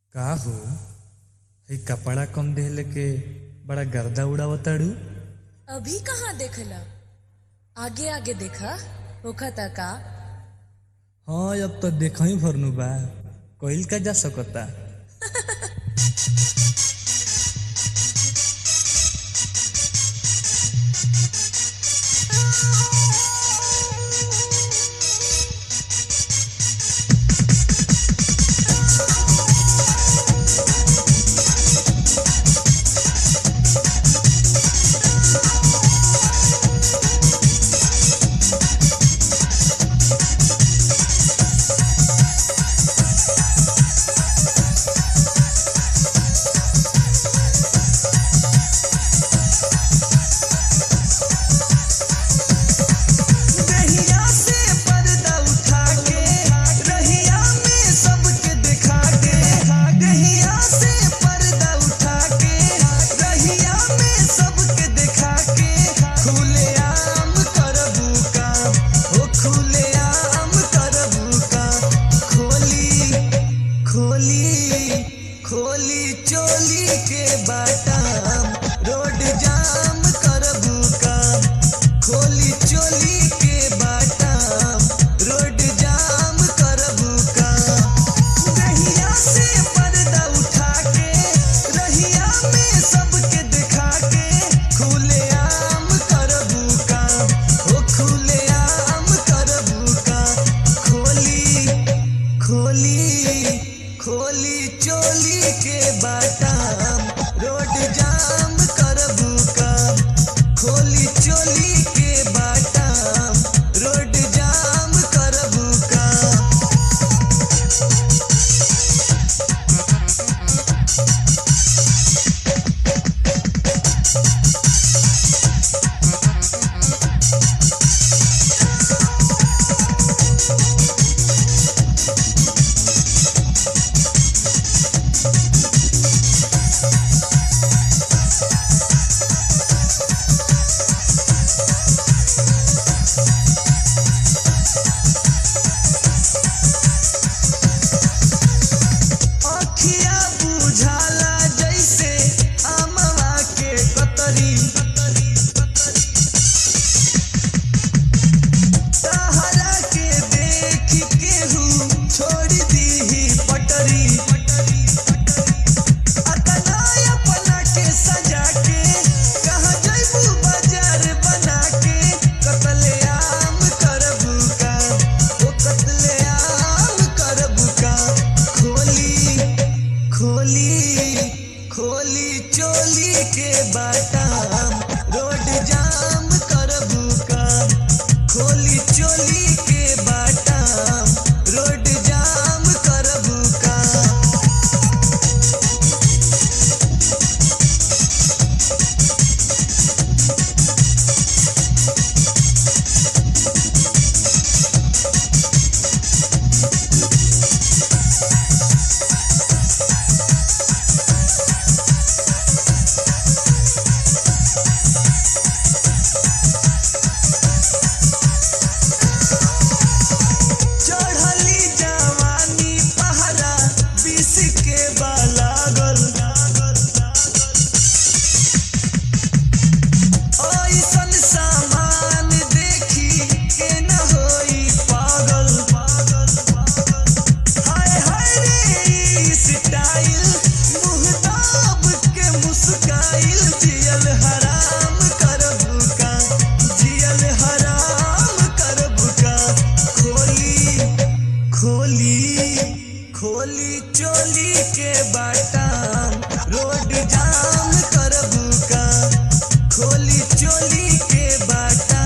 का हो हई कपड़ा कम देहले के बड़ा गर्दा उड़ावताड़ू अभी कहाँ देखला आगे आगे देखा होखता का हाँ अब तो देख ही भरनु बा कइल का जा सकता रहिया से पर्दा उठा के रहिया में सबके दिखा के रहिया से पर्दा उठा के रहिया में सबके दिखा के खुले आम करबू काम ओ खुले आम करबू काम खोली खोली खोली चोली के बाटाम रोड जाम करबू काम खोली चोली के बाटाम रोड जाम करबू काम रहिया से पर्दा उठा के रहिया में सबके दिखा के खुले आम करबू काम ओ खुले आम करबू काम खोली खोली खोली चोली के बाटाम रोड जाम करबू काम खोली चोली के बाटाम रोड जाम करबू काम अखिया बुझाला जैसे आमवा के कतरी तहरा के देख केहू छोड़ दीही पटरी अतना अपना के सजा के कहाँ जैबू बाजार बना के कतले आम करबू का ओ कतले आम करबू का खोली खोली खोली चोली के बाटाम रोड जाम करबू काम खोली चोली के बाटाम रोड जाम करबू काम चढ़ली जवानी पहरा बीस के बालागल ऐसन सामान देखी के न होई पागल हाय हाय रे ई स्टाइल मुँह दाब के मुस्काइल जियल हराम करबू का जियल हराम करबू का खोली खोली खोली चोली के बाटाम रोड जाम करबू का खोली चोली के बाटा